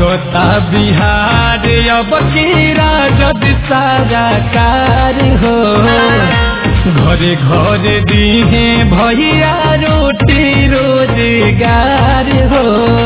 मांगता बिहार अब की राजद सारा कार हो घरे घरे दीहे भैया रोटी रोजगार हो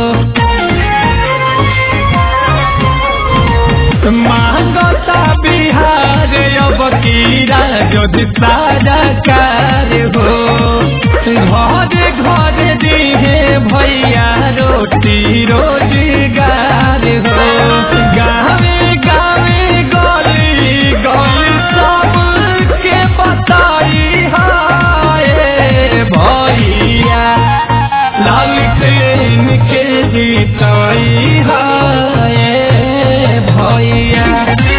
मांगता बिहार अब की राजद सारा कार हो घरे घरे दीहे भैया रोटी रोजगार हो गावे गावे गली गली सबके बताई हाय भैया लालटेन के जीताई हाय भैया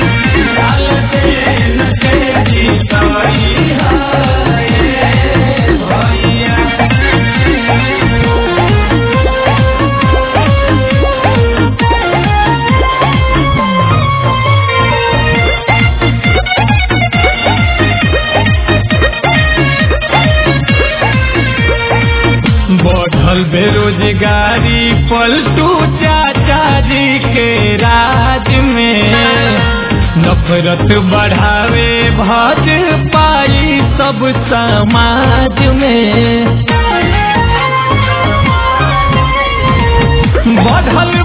लालटेन के जीताई हाय भैया बढ़ल बेरोजगारी पलटू चाचा जी के राज में नफरत बढ़ावे भज पाई सब समाज में बढ़ल